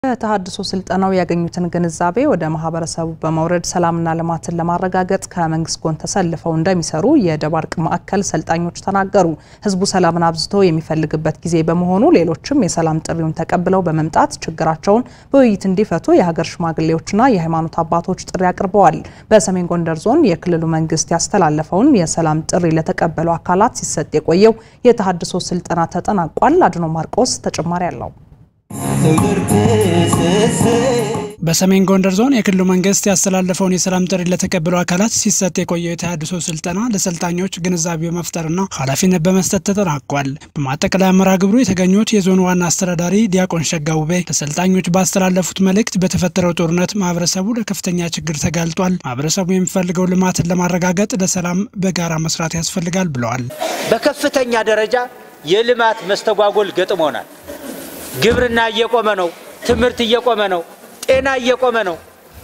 በተሃድሶ ስልጠናው ያገኙትን ግንዛቤ ወደ ማህበረሰቡ በማውረድ ሰላምና ልማትን ለማረጋገጥ ከመንግስት ጎን ተሰልፈው እንደሚሰሩ የደባርቅ ማዕከል ሰልጣኞች ተናገሩ። ህዝቡ ሰላምን አብዝቶ የሚፈልግበት ጊዜ በመሆኑ ሌሎችም የሰላም ጥሪውን ተቀብለው በመምጣት ችግራቸውን በውይይት እንዲፈቱ የሀገር ሽማግሌዎችና የሃይማኖት አባቶች ጥሪ አቅርበዋል። በሰሜን ጎንደር ዞን የክልሉ መንግስት ያስተላለፈውን የሰላም ጥሪ ለተቀበሉ አካላት ሲሰጥ የቆየው የተሃድሶ ስልጠና ተጠናቋል። አድኖ ማርቆስ ተጨማሪ አለው። በሰሜን ጎንደር ዞን የክልሉ መንግስት ያስተላለፈውን የሰላም ጥሪ ለተቀበሉ አካላት ሲሰጥ የቆየው የተሃድሶ ስልጠና ለሰልጣኞች ግንዛቤ በመፍጠርና ኃላፊነት በመስጠት ተጠናቋል። በማጠቃለያ መርሃ ግብሩ የተገኙት የዞኑ ዋና አስተዳዳሪ ዲያቆን ሸጋውቤ ለሰልጣኞች ባስተላለፉት መልእክት በተፈጠረው ጦርነት ማህበረሰቡ ለከፍተኛ ችግር ተጋልጧል። ማህበረሰቡ የሚፈልገው ልማትን ለማረጋገጥ ለሰላም በጋራ መስራት ያስፈልጋል ብለዋል። በከፍተኛ ደረጃ የልማት መስተጓጎል ገጥሞናል። ግብርና እየቆመ ነው። ትምህርት እየቆመ ነው። ጤና እየቆመ ነው።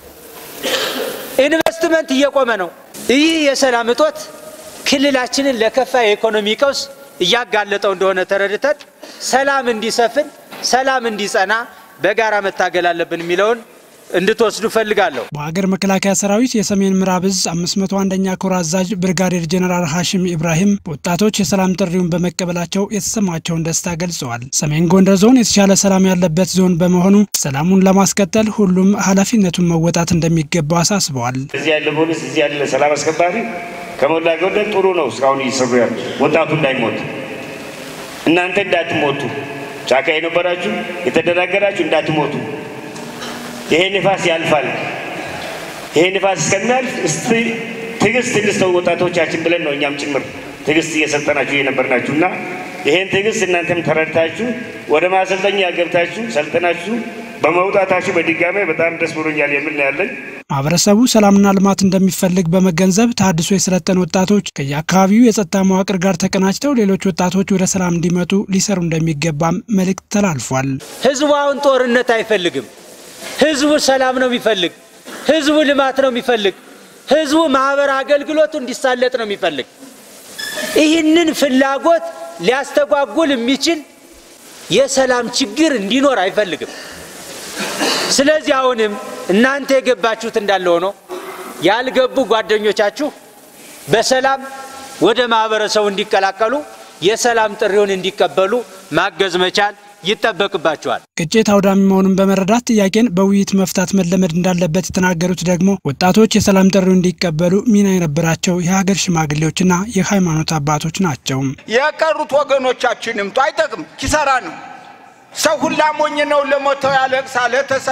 ኢንቨስትመንት እየቆመ ነው። ይህ የሰላም እጦት ክልላችንን ለከፋ የኢኮኖሚ ቀውስ እያጋለጠው እንደሆነ ተረድተን ሰላም እንዲሰፍን፣ ሰላም እንዲጸና በጋራ መታገል አለብን የሚለውን እንድትወስዱ ፈልጋለሁ። በሀገር መከላከያ ሰራዊት የሰሜን ምዕራብ እዝ 501ኛ ኮር አዛዥ ብርጋዴር ጀኔራል ሀሽም ኢብራሂም ወጣቶች የሰላም ጥሪውን በመቀበላቸው የተሰማቸውን ደስታ ገልጸዋል። ሰሜን ጎንደር ዞን የተሻለ ሰላም ያለበት ዞን በመሆኑ ሰላሙን ለማስቀጠል ሁሉም ኃላፊነቱን መወጣት እንደሚገባው አሳስበዋል። እዚህ ያለ ፖሊስ፣ እዚህ ያለ ሰላም አስከባሪ ከሞላ ጎደል ጥሩ ነው። እስካሁን እየሰሩ ያሉ ወጣቱ እንዳይሞት እናንተ እንዳትሞቱ ጫካ የነበራችሁ የተደናገራችሁ እንዳትሞቱ ይሄ ንፋስ ያልፋል። ይሄ ንፋስ እስከሚያልፍ እስቲ ትዕግስት እንስተው ወጣቶቻችን ብለን ነው እኛም ጭምር ትዕግስት እየሰጠናችሁ እየነበርናችሁ እና ይሄን ትዕግስት እናንተም ተረድታችሁ ወደ ማሰልጠኛ ገብታችሁ ሰልጠናችሁ በመውጣታችሁ በድጋሜ በጣም ደስ ብሎኛል የሚል ነው ያለኝ። ማህበረሰቡ ሰላምና ልማት እንደሚፈልግ በመገንዘብ ተሃድሶ የሰለጠኑ ወጣቶች ከየአካባቢው የጸጥታ መዋቅር ጋር ተቀናጅተው ሌሎች ወጣቶች ወደ ሰላም እንዲመጡ ሊሰሩ እንደሚገባም መልእክት ተላልፏል። ህዝቡ አሁን ጦርነት አይፈልግም። ህዝቡ ሰላም ነው የሚፈልግ። ህዝቡ ልማት ነው የሚፈልግ። ህዝቡ ማህበር አገልግሎቱ እንዲሳለጥ ነው የሚፈልግ። ይህንን ፍላጎት ሊያስተጓጉል የሚችል የሰላም ችግር እንዲኖር አይፈልግም። ስለዚህ አሁንም እናንተ የገባችሁት እንዳለ ሆኖ ያልገቡ ጓደኞቻችሁ በሰላም ወደ ማህበረሰቡ እንዲቀላቀሉ የሰላም ጥሪውን እንዲቀበሉ ማገዝ መቻል ይጠበቅባቸዋል። ግጭት አውዳሚ መሆኑን በመረዳት ጥያቄን በውይይት መፍታት መለመድ እንዳለበት የተናገሩት ደግሞ ወጣቶች የሰላም ጥሪው እንዲቀበሉ ሚና የነበራቸው የሀገር ሽማግሌዎችና የሃይማኖት አባቶች ናቸው። የቀሩት ወገኖቻችን ይምጡ፣ አይጠቅም፣ ኪሳራ ነው። ሰው ሁላ ሞኝ ነው። ለሞተው ያለቅሳል።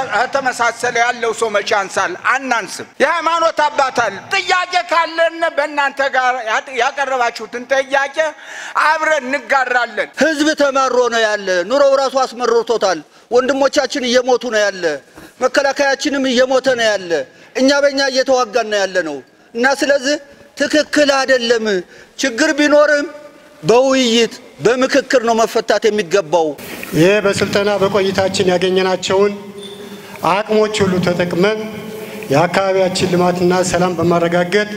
ተመሳሰለ ያለው ሰው መቼ አንሳል? አናንስም። የሃይማኖት አባታል ጥያቄ ካለን በእናንተ ጋር ያቀረባችሁትን ጥያቄ አብረን እንጋራለን። ህዝብ ተማሮ ነው ያለ። ኑሮው ራሱ አስመርቶታል። ወንድሞቻችን እየሞቱ ነው ያለ። መከላከያችንም እየሞተ ነው ያለ። እኛ በእኛ እየተዋጋን ነው ያለ ነው እና ስለዚህ ትክክል አይደለም። ችግር ቢኖርም በውይይት በምክክር ነው መፈታት የሚገባው። ይህ በስልጠና በቆይታችን ያገኘናቸውን አቅሞች ሁሉ ተጠቅመን የአካባቢያችን ልማትና ሰላም በማረጋገጥ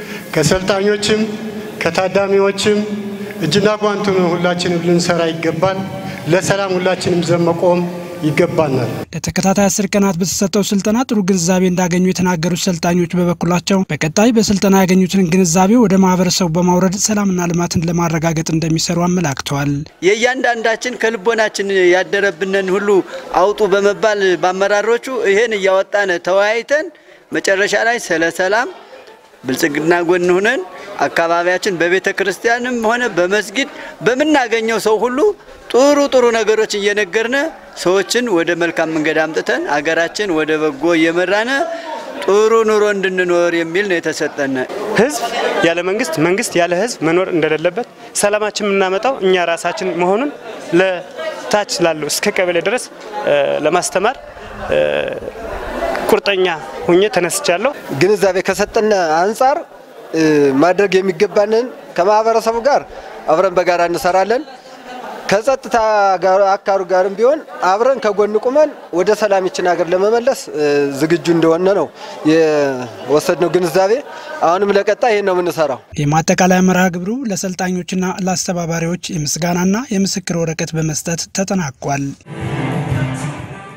ከሰልጣኞችም ከታዳሚዎችም እጅና ጓንቱን ሁላችንም ልንሰራ ይገባል። ለሰላም ሁላችንም ዘመቆም ይገባናል። ለተከታታይ አስር ቀናት በተሰጠው ስልጠና ጥሩ ግንዛቤ እንዳገኙ የተናገሩት ሰልጣኞች በበኩላቸው በቀጣይ በስልጠና ያገኙትን ግንዛቤ ወደ ማህበረሰቡ በማውረድ ሰላምና ልማትን ለማረጋገጥ እንደሚሰሩ አመላክተዋል። የእያንዳንዳችን ከልቦናችን ያደረብንን ሁሉ አውጡ በመባል በአመራሮቹ ይሄን እያወጣን ተወያይተን መጨረሻ ላይ ስለ ሰላም ብልጽግና ጎን ሆነን አካባቢያችን በቤተ ክርስቲያንም ሆነ በመስጊድ በምናገኘው ሰው ሁሉ ጥሩ ጥሩ ነገሮች እየነገርነ ሰዎችን ወደ መልካም መንገድ አምጥተን አገራችን ወደ በጎ እየመራነ ጥሩ ኑሮ እንድንኖር የሚል ነው የተሰጠነ። ህዝብ ያለ መንግስት፣ መንግስት ያለ ህዝብ መኖር እንደሌለበት ሰላማችን የምናመጣው እኛ ራሳችን መሆኑን ለታች ላለው እስከ ቀበሌ ድረስ ለማስተማር ቁርጠኛ ሁኜ ተነስቻለሁ። ግንዛቤ ከሰጠን አንጻር ማድረግ የሚገባንን ከማህበረሰቡ ጋር አብረን በጋራ እንሰራለን። ከጸጥታ አካሉ ጋርም ቢሆን አብረን ከጎን ቁመን ወደ ሰላም ይችን ሀገር ለመመለስ ዝግጁ እንደሆነ ነው የወሰድነው ግንዛቤ። አሁንም ለቀጣይ ይህን ነው የምንሰራው። የማጠቃለያ መርሃ ግብሩ ለሰልጣኞችና ለአስተባባሪዎች የምስጋናና የምስክር ወረቀት በመስጠት ተጠናቋል።